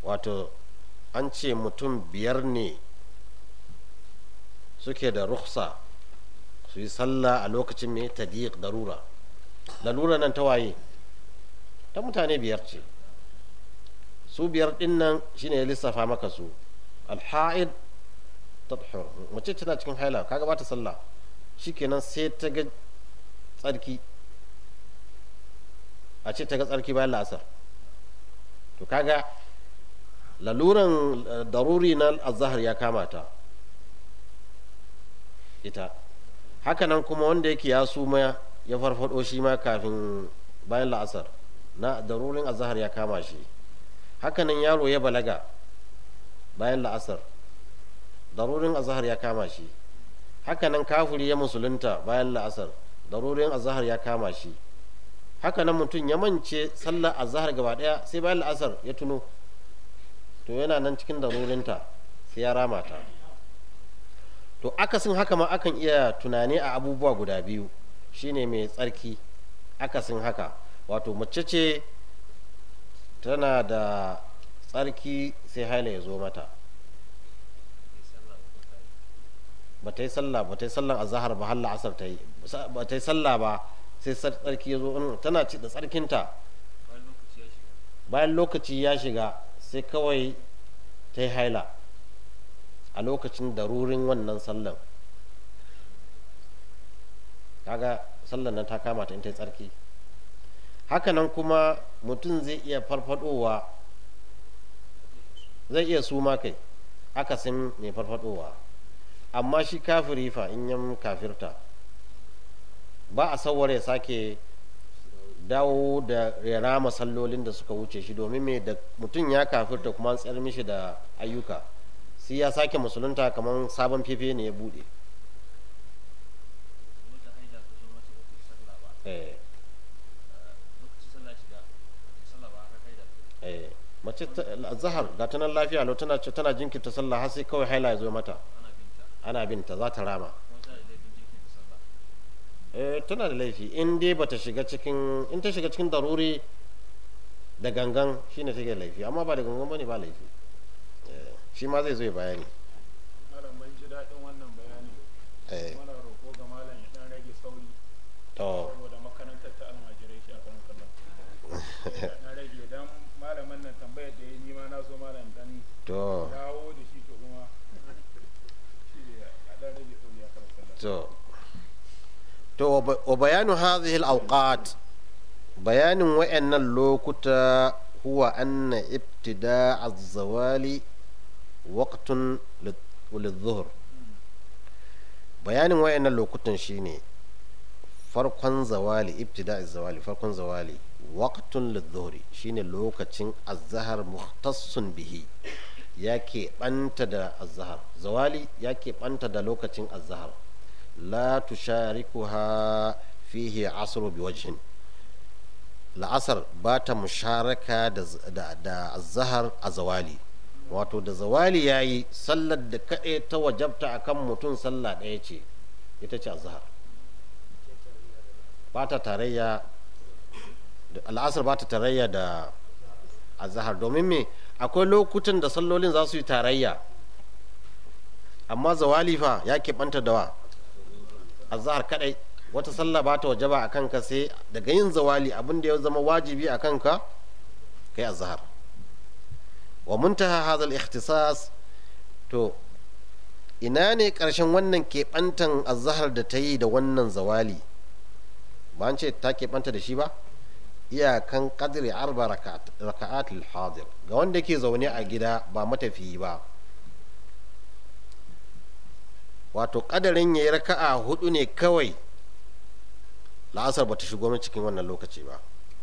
wato an ce mutum biyar ne suke da ruksa su yi sallah a lokacin mai tadiq darura lalura nan ta waye ta mutane biyar ce su biyar din nan shine ya lissafa maka su alha'id tadhur mace tana cikin haila kaga ba ta sallah shikenan sai ta ga tsarki a ce ta ga tsarki bayan la'asar to kaga laluran daruri na azahar ya kama ta ita hakanan kuma wanda yake ya suma ya farfado shi ma kafin bayan la'asar na darurin azahar ya kama shi hakanan yaro ya balaga bayan la'asar darurin azahar ya kama shi hakanan kafuri ya musulunta bayan la'asar darurin azahar ya kama shi hakanan mutum ya mance sallar azahar gaba daya sai bayan la'asar ya tuno to yana nan cikin darurinta sai ya rama ta to akasin haka ma akan iya tunani a abubuwa guda biyu shine mai tsarki akasin haka wato mace ce tana da tsarki sai haila ya zo mata ba ta yi sallah ba ta yi sallan azahar ba har la'asar ta yi ba ta yi sallah ba sai tsarki ya zo tana ci da tsarkinta bayan lokaci ya shiga sai kawai ta yi haila a lokacin darurin wannan sallan kaga sallan nan ta kama ta in ta yi tsarki hakanan kuma mutum zai iya farfadowa zai iya suma kai akasin mai farfadowa amma shi kafiri fa in yan kafirta ba a sauwar ya sake dawo da rera masallolin da suka wuce shi domin mai da mutum ya kafirta kuma an tsayar mishi da ayyuka sai ya sake musulunta kamar sabon fefe ne ya bude mace zahar ga ta nan lafiya lau tana tana jinkirta sallah har sai kawai haila ya zo mata ana binta za ta rama eh tana da laifi in dai bata shiga cikin in ta shiga cikin daruri da gangan shine take laifi amma ba da gangan bane ba laifi shi ma zai zo ya bayani malam ban ji daɗin wannan bayani eh muna roƙo ga malam ya ɗan rage sauri to saboda makarantar ta almajirai shi a kan kallon na rage dan malaman nan tambayar da ya yi nima na so malam dan to dawo da shi to kuma shi ne a ɗan rage sauri a kan kallon to to wa bayanu hadhihi al-awqat bayanin wa'annan lokuta huwa anna ibtida' az-zawali waqtun lidh-dhuhr bayanin wa'annan lokutan shine farkon zawali ibtida' az-zawali farkon zawali waqtun lidh-dhuhr shine lokacin az-zahr mukhtassun bihi yake banta da az-zahr zawali yake banta da lokacin az-zahr لا تشاركها فيه عصر بوجه la'asar ba ta musharaka da azahar a zawali wato da zawali ya yi sallar da kaɗai ta wajabta a kan mutum sallah ɗaya ce ita ce azahar ba ta tarayya al'asar ba ta tarayya da azahar domin me akwai lokutan da sallolin za su yi tarayya amma zawali fa ya keɓanta da wa azhar kadai wata sallah ba ta wajaba a kanka sai daga yin zawali abin da ya zama wajibi a kanka kai azhar wa muntaha hadha al-ikhtisas to ina ne karshen wannan keɓantan azhar da ta yi da wannan zawali ba an ce ta keɓanta da shi ba iyakan kadri arba raka'at al-hadir ga wanda ke zaune a gida ba matafiyi ba wato kadarin ya yi raka'a hudu ne kawai la'asar ba ta shigo min cikin wannan lokaci ba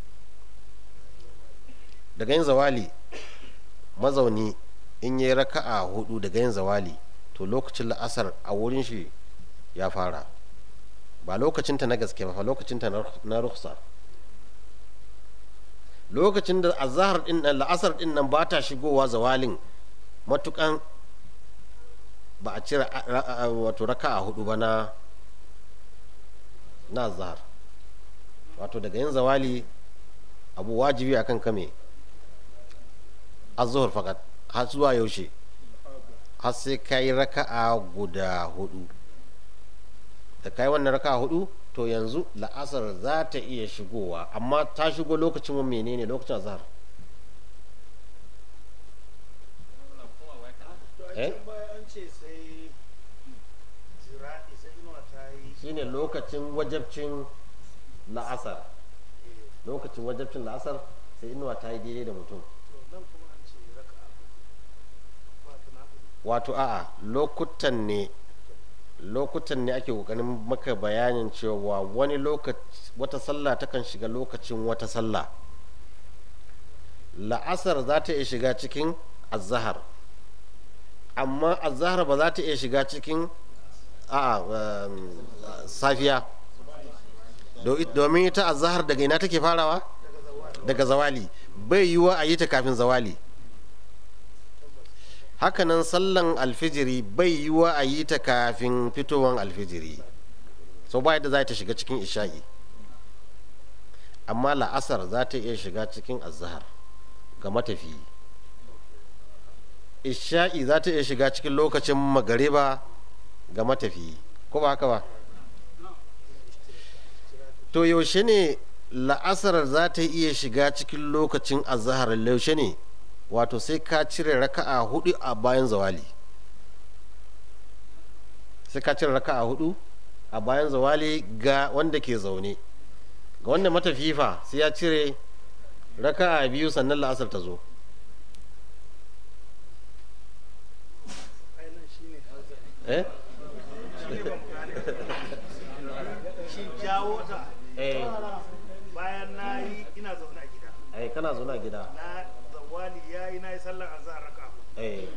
daga yin zawali mazauni in ya yi raka'a hudu daga yin zawali to lokacin la'asar a wurin shi ya fara ba lokacinta na gaske ba lokacinta na ruksa lokacin da azahar din nan la'asar din nan ba ta shigowa zawalin matukan ba a cire wato raka a hudu ba na na zahar wato daga yin zawali abu wajibi akan kame az-zuhr faqat har zuwa yaushe har sai kai raka'a guda hudu da kai wannan raka'a hudu to yanzu la'asar za ta iya shigowa amma ta shigo lokacin menene lokacin azhar eh shine lokacin wajabcin la'asar lokacin wajabcin la'asar sai inuwa ta yi daidai da mutum wato a'a lokutan ne lokutan ne ake kokarin maka bayanin cewa wani lokaci wata sallah takan shiga lokacin wata sallah la'asar za ta iya shiga cikin azahar amma azahar ba za ta iya shiga cikin a safiya domin ita azahar daga ina take farawa daga zawali bai yiwa a yi ta kafin zawali hakanan sallan alfijiri bai yiwa a yi ta kafin fitowan alfijiri sau ba yadda za ta shiga cikin isha'i amma la'asar za ta iya shiga cikin azahar ga matafiyi isha'i za ta iya shiga cikin lokacin magariba ga matafiyi ko ba haka ba to yaushe ne la'asar za ta iya shiga cikin lokacin azahar yaushe ne wato sai ka cire raka'a hudu a bayan zawali sai ka cire raka'a hudu a bayan zawali ga wanda ke zaune ga wanda matafifa sai ya cire raka'a biyu sannan la'asar ta zo eh shi jawo ta eh bayan na yi ina zaune a gida eh kana zaune a gida na zawali ya yi na yi sallar azhar raka eh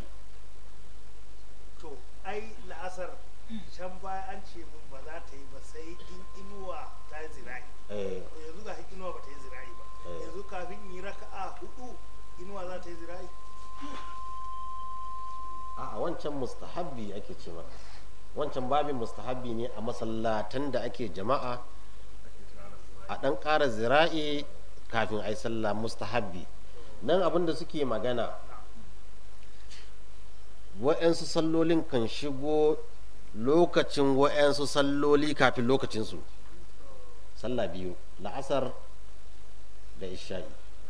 to ai la'asar can baya an ce mun ba za ta yi ba sai in inuwa ta yi zira'i eh to yanzu ga inuwa ba ta yi zira'i ba Eh. yanzu kafin in yi raka'a hudu inuwa za ta yi zira'i a wancan mustahabbi ake ce maka wancan babin mustahabbi ne a masallatan da ake jama'a a ɗan ƙara zira'i kafin a yi sallah mustahabbi nan abin da suke magana wa'yansu sallolin kan shigo lokacin wa'yansu salloli kafin lokacinsu sallah biyu la'asar da isha'i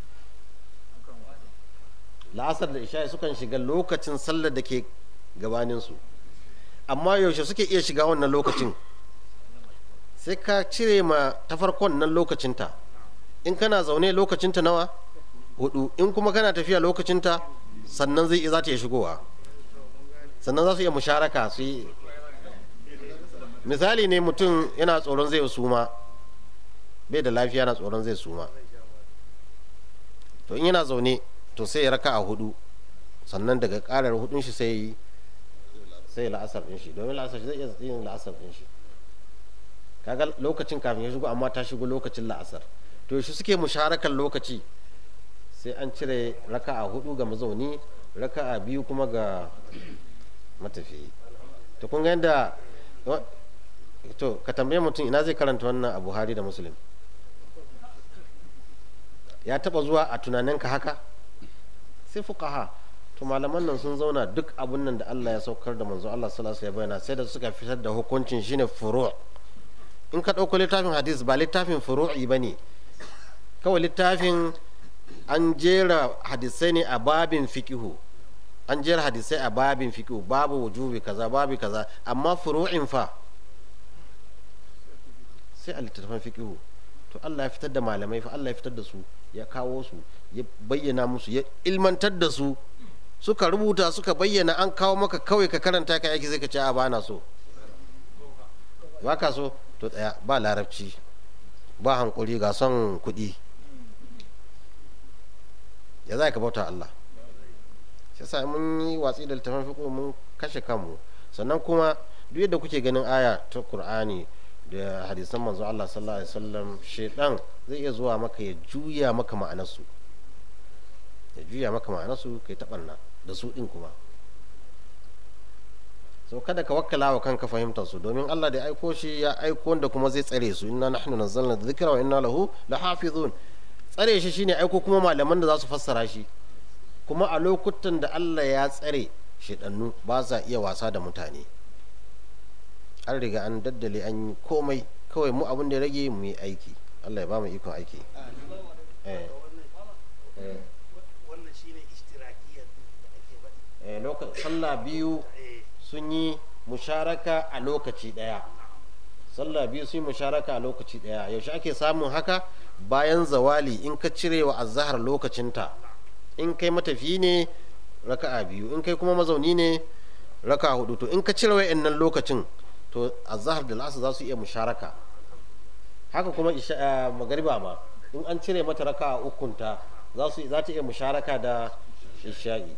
la'asar da isha'i sukan shiga lokacin sallar da ke gabaninsu amma yaushe suke iya shiga wannan lokacin sai ka cire ma ta farkon nan lokacinta in kana zaune lokacinta nawa hudu in kuma kana tafiya lokacinta sannan zai za ta iya shigowa sannan za su iya musharaka su yi misali ne mutum yana tsoron zai suma bai da lafiya na tsoron zai suma to in yana zaune to sai ya raka a hudu sannan daga karar hudun shi sai yi sai la'asar din shi domin la'asar zai iya yin la'asar din shi kaga lokacin kafin ya shigo amma ta shigo lokacin la'asar to shi suke musharakan lokaci sai an cire raka'a hudu ga mazauni raka'a biyu kuma ga matafiyi to kun ga yadda to ka tambaye mutum ina zai karanta wannan a buhari da muslim ya taba zuwa a tunaninka haka sai fuqaha to malaman nan sun zauna duk abun nan da Allah ya saukar da manzo Allah sallallahu alaihi wasallam sai da suka fitar da hukuncin shine furu' in ka ɗauko littafin hadis ba littafin furu'i ba ne kawai littafin an jera hadisai ne a babin fikihu an jera hadisai a babin fikihu babu wujubi kaza babu kaza amma furu'in fa sai a littattafan fikihu to Allah ya fitar da malamai fa Allah ya fitar da su ya kawo su ya bayyana musu ya ilmantar da su suka rubuta suka bayyana an kawo maka kawai ka karanta ka yaki zai ka ce a bana so ba ka so to tsaya ba larabci ba hankuri ga son kuɗi ya za ka bauta Allah shi sa mun yi watsi da littafin fiƙo mun kashe kanmu sannan kuma duk yadda kuke ganin aya ta Kur'ani da hadisan manzo Allah sallallahu alaihi wasallam shedan zai iya zuwa maka ya juya maka ma'anarsu ya juya maka ma'anarsu kai taɓarna da su ɗin kuma so kada ka wakkala wa kanka fahimtar su domin Allah da aiko shi ya aiko wanda kuma zai tsare su inna nahnu nazzalna dhikra wa inna lahu lahafizun tsare shi shine aiko kuma malaman da za su fassara shi kuma a lokutan da Allah ya tsare shidannu ba sa iya wasa da mutane an riga an daddale an yi komai kawai mu abin da ya rage mu yi aiki Allah ya ba mu ikon aiki eh, eh, wannan shine ishtirakiyar da ake faɗi eh, loka- sallah biyu eh sun yi musharaka a lokaci ɗaya sallah biyu sun yi musharaka a lokaci ɗaya yaushe ake samun haka bayan zawali in ka cire wa azahar lokacinta in kai matafi ne raka'a biyu in kai kuma mazauni ne raka'a hudu to in ka cire wa'annan lokacin to azahar da lasa za su iya musharaka haka kuma isha- eh, magariba ma in an cire mata raka'a ukunta za su za ta iya musharaka da isha'i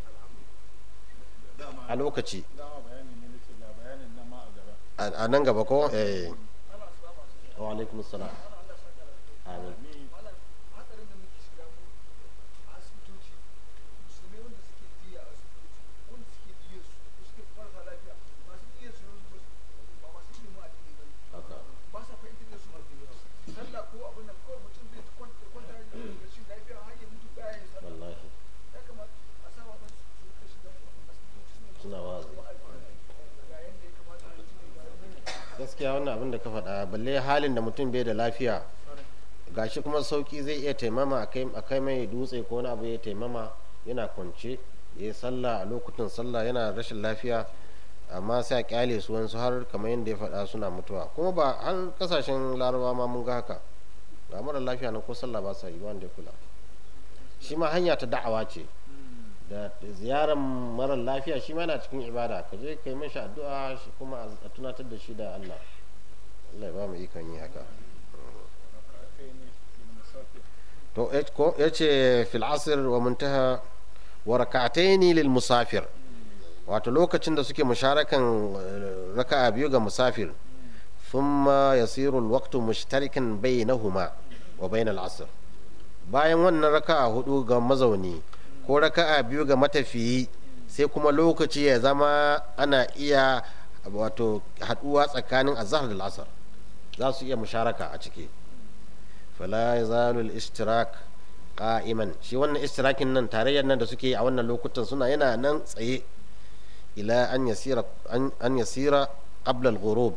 a lokaci dama bayanin ne nake ga bayanin nan ma a gaba a a nan gaba ko eh wa alaikum salam amin ni hatsarin da muke shiga mu a asibitoci musulmai wanda suke jiya a asibitoci wanda suke jiya su ko suke farfa lafiya masu jiya su yanzu ba masu ilimin addini ba ne haka ba sa fahimtar da su sallah ko abin nan kawai mutum zai ta kwanta kwanta da rashin lafiya har ya mutu baya yin sallah wallahi ya kamata a sa wa ɗansu su rika shiga asibitoci suna wazi ga yanda ya kamata mutum ya ga gaskiya wannan abin da ka faɗa balle halin da mutum bai da lafiya gashi kuma sauki zai iya taimama a kai- a kai mai dutse ko wani abu ya taimama yana kwance ya yi sallah a lokutan sallah yana rashin lafiya amma sai a kyale su wansu har kamar yadda ya faɗa suna mutuwa kuma ba har kasashen larabawa ma mun ga haka ga mara lafiya na ko sallah ba sa yi ba wanda ya kula shi ma hanya ta da'awa ce da ziyarar mara lafiya shi ma yana cikin ibada ka je kai mashi addu'a shi kuma a tunatar da shi da Allah Allah ya ba mu ikon yi haka kai ne ibn musafir to eh, ko yace fil asr wa muntaha wa rak'ataini lil musafir wato lokacin da suke musharakan eh, raka'a biyu ga musafir thumma yasiru al waqtu mushtarikan bainahuma wa bain al asr bayan wannan raka'a hudu ga mazauni ko raka'a biyu ga matafiyi sai kuma lokaci ya zama ana iya wato haduwa tsakanin azhar da asr za su iya musharaka a ciki fala yazalu al-ishtirak qa'iman shi wannan ishtirakin nan tarayyar nan da suke yi a wannan lokutan suna yana nan tsaye ila an yasira an, an yasira qabla al-ghurub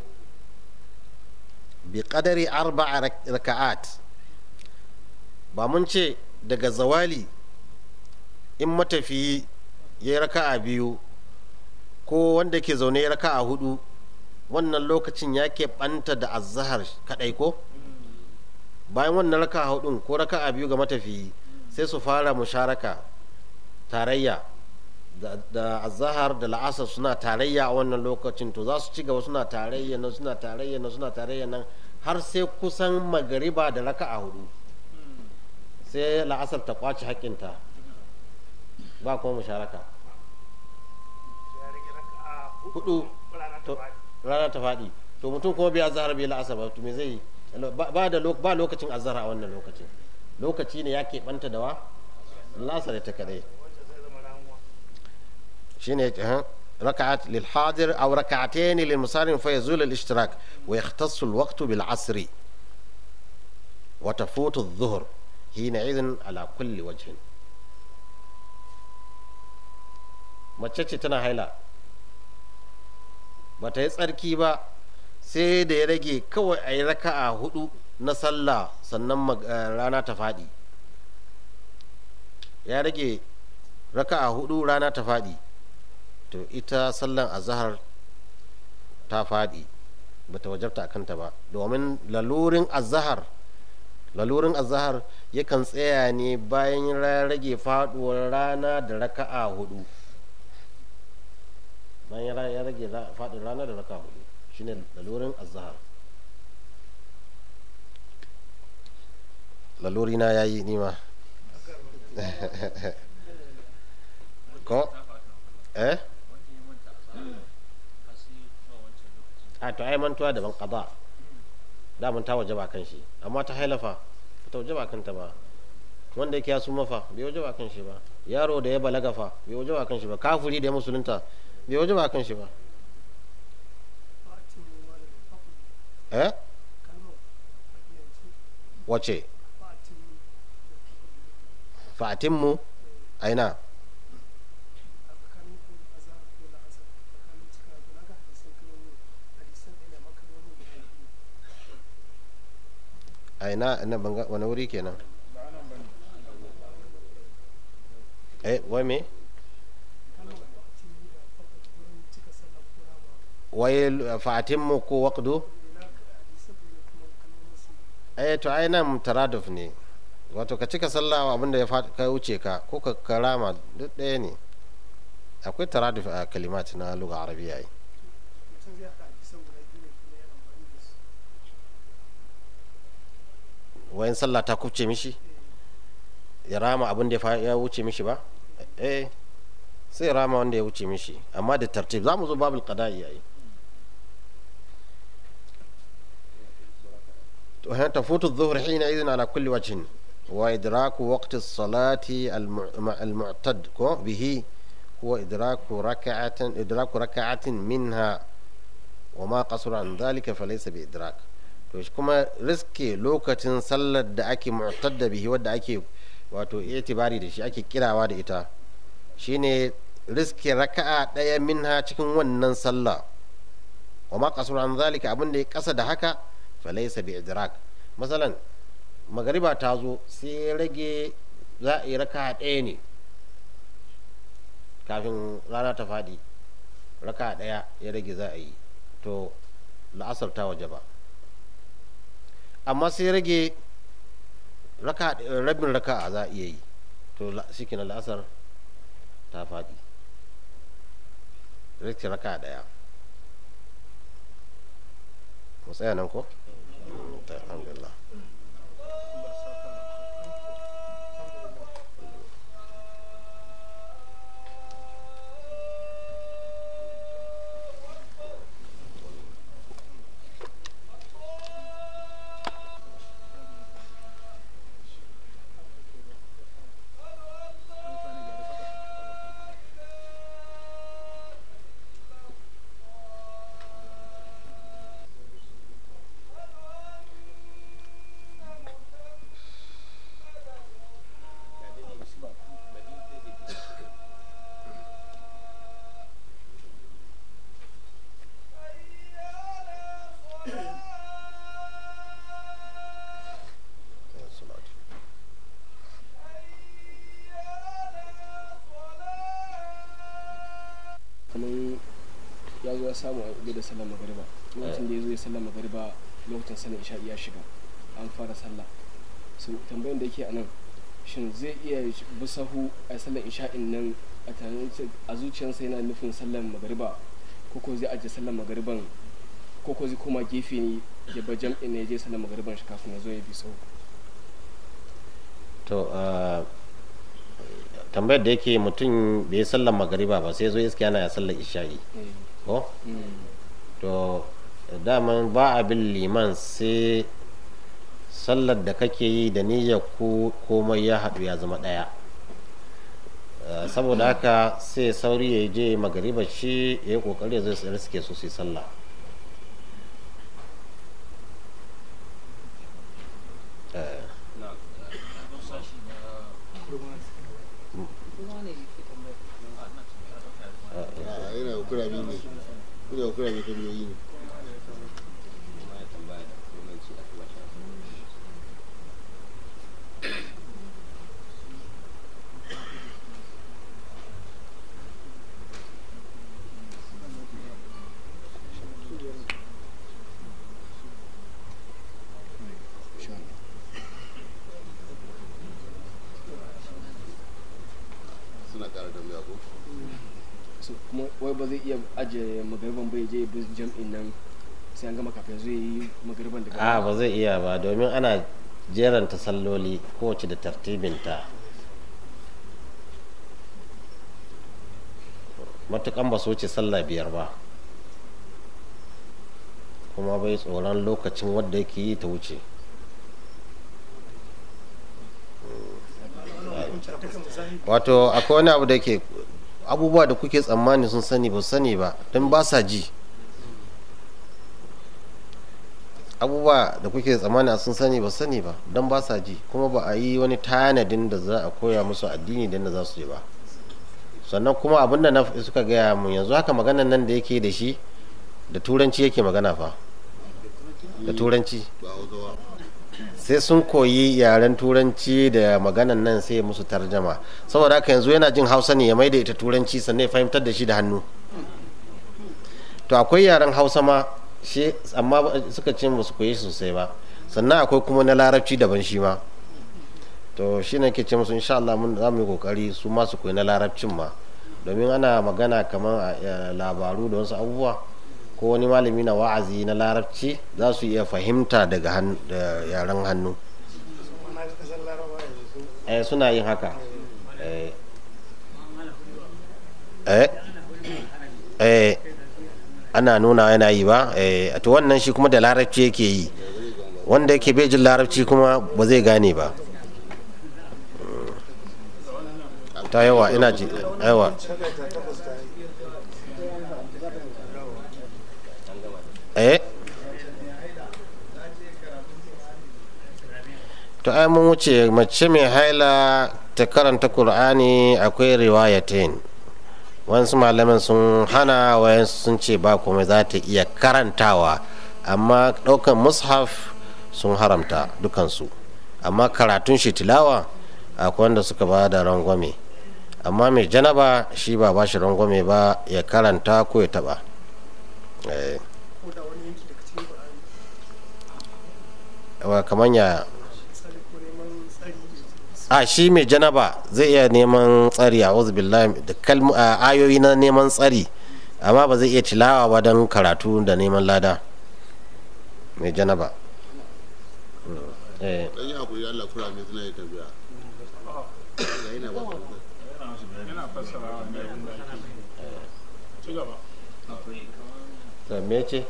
bi qadari arba'a rak- raka'at ba mun ce daga zawali in matafiyi ya yi raka'a biyu ko wanda ke zaune ya raka'a hudu wannan lokacin ya ɓanta da azahar kaɗai ko bayan wannan raka'a hudun ko raka'a biyu ga matafiyi sai su fara musharaka tarayya da, da azahar da la'asar suna tarayya a wannan lokacin to za su ci gaba suna tarayya nan suna tarayya nan suna tarayya nan har sai kusan magariba da raka'a hudu sai la'asar ta kwace haƙƙinta ba kuma musharaka ya rage raka'a Hudu. rana ta To- faɗi rana ta faɗi to mutum kuma bai azhar bai la'asar ba to me zai yi ba ba da lo- ba lokacin azhar a wannan lokacin lokaci ne ya keɓanta da wa la'asar ta kadai wacce zai zama ramuwa shine eh, ركعت للحاضر أو ركعتين للمسافر فيزول الاشتراك ويختص الوقت بالعصر وتفوت الظهر حينئذ على كل وجه mace ce tana haila ba ta yi tsarki ba sai da ya rage kawai a yi raka'a hudu na sallah sannan mag- eh, rana ta faɗi ya rage raka'a hudu rana ta faɗi to ita sallan azahar ta faɗi ba ta wajabta a kanta ba domin lalurin azahar lalurin azahar yakan tsaya ne bayan ya rage faɗuwar rana da raka'a hudu bayan ya rage ra- faɗin rana da raka'a hudu shine lalurin azahar laluri na yayi nima ko eh a to ai mantuwa daban qada da mun ta waje ba kan shi amma ta hailafa ba ta waje ba kanta ba wanda yake ya suma fa bai waje ba kan shi ba yaro da ya balaga fa bai waje ba kan shi ba kafuri da ya musulunta bai waje ba kan shi ba fatin ma da fakul eh kalmar fakiyanci wace fatin da fakul fatimmu aina ina ina banga wani wuri kenan ba anan bane eh wai me wai fatimmu ko waqdu eh to ai nan taraduf ne wato ka cika sallah abinda ya fa- ka wuce ka ko ka karama duk ɗaya ne akwai taraduf a kalimat na lugha arabiya ai wayan sallah ta kubce mishi ya rama abin da ya fa- ya wuce mishi ba eh sai ya rama wanda ya wuce mishi amma da tartib za mu zo babul qada'i yayi وهنا تفوت الظهر حينئذ على كل وجه وإدراك وقت الصلاة الم- المعتد كو به هو إدراك ركعة إدراك ركعة منها وما قصر عن ذلك فليس بإدراك to shi kuma riske lokacin sallar da ake mu'tadda bihi wadda ake wato itibari da shi ake kirawa da ita shine riske raka'a ɗaya minha cikin wannan sallah wa ma qasru an zalika abin da ya kasa da haka falaysa bi idrak masalan magariba ta zo sai ya rage za a yi raka'a ɗaya ne kafin rana ta faɗi raka'a ɗaya ya rage za a yi to la'asar ta waje ba amma sai rage raka rabin raka'a za a iya yi to shi na la'asar ta faɗi rike raka ɗaya mu tsaya nan ko? Ta, alhamdulillah kamar ya zo ya samu a da sallar magariba lokacin da ya zo ya sallar magariba lokacin sallar isha ya shiga an fara sallah so tambayan da yake a nan shin zai iya bi sahu a sallar isha'in nan a tunanin a zuciyarsa yana nufin sallar magariba ko ko zai ajiye sallar magariban ko ko zai koma gefe ne ya bar jam'in ne ya je sallar magariban shi kafin ya zo ya bi sahu to ah, tambayar da yake mutum bai yi sallar magariba ba sai zo iska yana ya sallar isha'i Eh, ko mm, to daman ba a bin liman sai sallar da kake yi da niyyar ku komai ya haɗu ya zama ɗaya Eh, saboda haka sai sauri ya je magariba shi ya yi ƙoƙari zai su suke so su yi sallah Eh, a yana da kurami ne yana da kurami tambayoyi ne insha Allah. suna ƙara tambaya ko so kuma wai ba zai iya ajiye magariban bai je bi jam'in nan sai an gama kafin zai yi magariban daga a ba zai iya ba domin ana jeranta salloli kowace da tartibinta matukan ba su wuce sallah biyar ba kuma bai tsoron lokacin wadda yake yi ta wuce wato akwai wani abu da ke abubuwa da kuke tsammani sun sani ba su sani ba don ba sa ji abubuwa da kuke tsammani a sun sani ba su sani ba don ba sa ji kuma ba a yi wani tanadin da za a koya musu addini da za su je ba sannan kuma abin da na suka gaya mun yanzu haka maganan nan da yake da shi da turanci yake magana fa da turanci ba hausawa sai sun koyi yaren turanci da maganan nan sai ya musu tarjama saboda haka yanzu yana jin hausa ne ya maida ita turanci sannan ya fahimtar da shi da hannu to akwai yaren hausa ma shi amma ba- suka ce ba su koyi sosai ba sannan akwai kuma na larabci daban shi ma to shi ne ke ce musu insha Allah mun za mu yi kokari su ma su koyi na larabcin ma domin ana magana kamar a eh, labaru da wasu abubuwa ko wani malami na wa'azi na larabci za su iya fahimta daga han- da yaren hannu na ga kasar laraba yanzu su eh suna yin haka eh eh eh ana nuna yana yi ba eh to wannan shi kuma da larabci yake yi wanda yake bai jin larabci kuma ba zai gane ba Mm. ta yawa ina ji yawa shagaita takwas ta yi eh to ai mun wuce mace mai haila ta karanta qur'ani akwai riwayatain wasu malaman sun hana wayansu sun ce ba kuma za ta iya karantawa amma ɗaukan mushaf sun haramta dukansu amma karatun shi tilawa akwai wanda suka ba da rangwame amma mai janaba shi ba ba shi rangwame ba ya karanta ko ya taba eh. ko da wani yanki daga cikin Qur'ani wa kamar ya misali ko neman tsari a shi mai janaba zai iya neman tsari a billahi da kalmu a ayoyi na neman tsari amma ba zai iya tilawa ba don karatu da neman lada mai janaba Mm. eh dan yi hakuri Allah kura mai suna yi tambaya yayi na ba ku yana fassara ne abin da ake ci gaba to me ce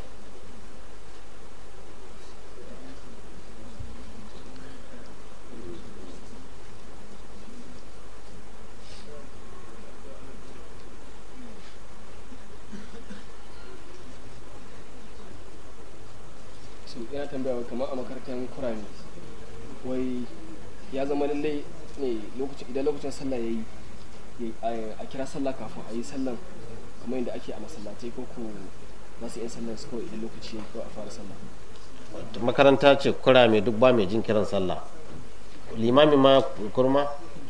so yana tambaya wai kamar a makarantar kurami wai ya zama lallai ne lokacin idan lokacin sallah ya yi a kira sallah kafin a yi sallan kamar yadda ake a masallatai ko ko za su yi sallan su kawai idan lokaci ya yi kawai a fara sallah makaranta ce kura mai duk ba mai jin kiran sallah limami ma kurma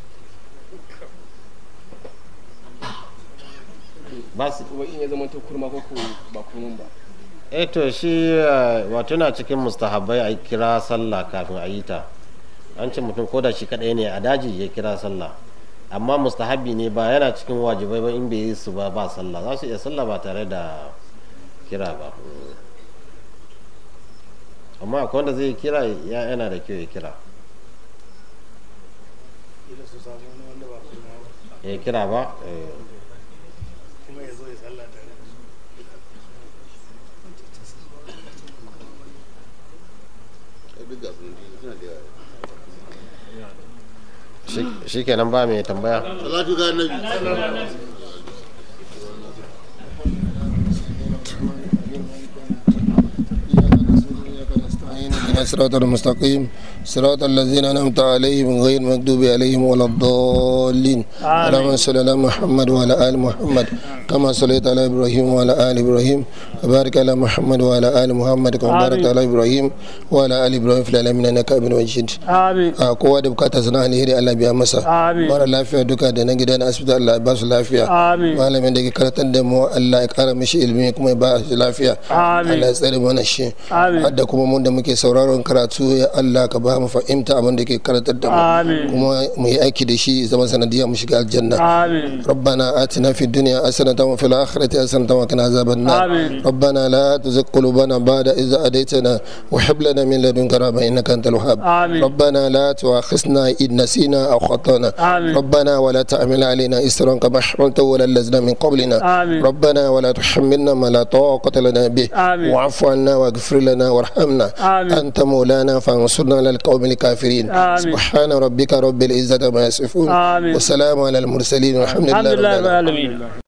ba su wai in ya zama to kurma ko ko ba kurman ba eh to shi eh, wato yana cikin mustahabbai a kira sallah kafin a yi ta an ce mutum ko da shi kadai ne a daji ya kira sallah amma mustahabbi ne ba yana cikin wajibai ba in bai yi su ba ba sallah za su iya sallah ba tare da kira ba amma akwai wanda zai kira ya yana da kyau ya kira ila su samu wani wanda ba kuma ba ya kira ba eh, kuma ya zo ya sallah tare da su ai duk ga su nan suna da yawa shi- shi kenan ba mai tambaya salatu ga annabi اهدنا الصراط المستقيم صراط الذين انعمت عليهم غير المغضوب عليهم ولا الضالين اللهم صل على محمد وعلى ال محمد كما صليت على ابراهيم وعلى ال ابراهيم وبارك على محمد وعلى ال محمد كما باركت على ابراهيم وعلى ال ابراهيم في العالمين انك حميد مجيد amin a kowa da bukata sana alheri Allah biya masa Amin. mara lafiya duka da na gida na asibiti Allah ya ba su lafiya Amin. malamin da ke karatar da mu Allah ya kara mishi ilimi kuma ya ba shi lafiya Amin. Allah ya tsare mana shi Amin. hadda kuma mun da muke sauraron karatu ya Allah ka ba mu fahimta abin da ke karatar da mu Amin. kuma mu yi aiki da shi zama sanadiyar mu shiga aljanna amin ربنا آتنا في الدنيا حسنة وفي الآخرة حسنة وقنا عذاب النار آمين. ربنا لا تزغ قلوبنا بعد إذ هديتنا وهب لنا من لدنك رحمة إنك أنت الوهاب آمين. ربنا لا تؤاخذنا إن نسينا أو خطأنا آمين. ربنا ولا تحمل علينا إسرا كما حملته ولا الذين من قبلنا آمين. ربنا ولا تحملنا ما لا طاقة لنا به آمين. واعف عنا واغفر لنا وارحمنا آمين. أنت مولانا فانصرنا على القوم الكافرين آمين. سبحان ربك رب العزة ما يصفون آمين. وسلام على المرسلين والحمد الحمد لله رب لله رب العالمين العالمين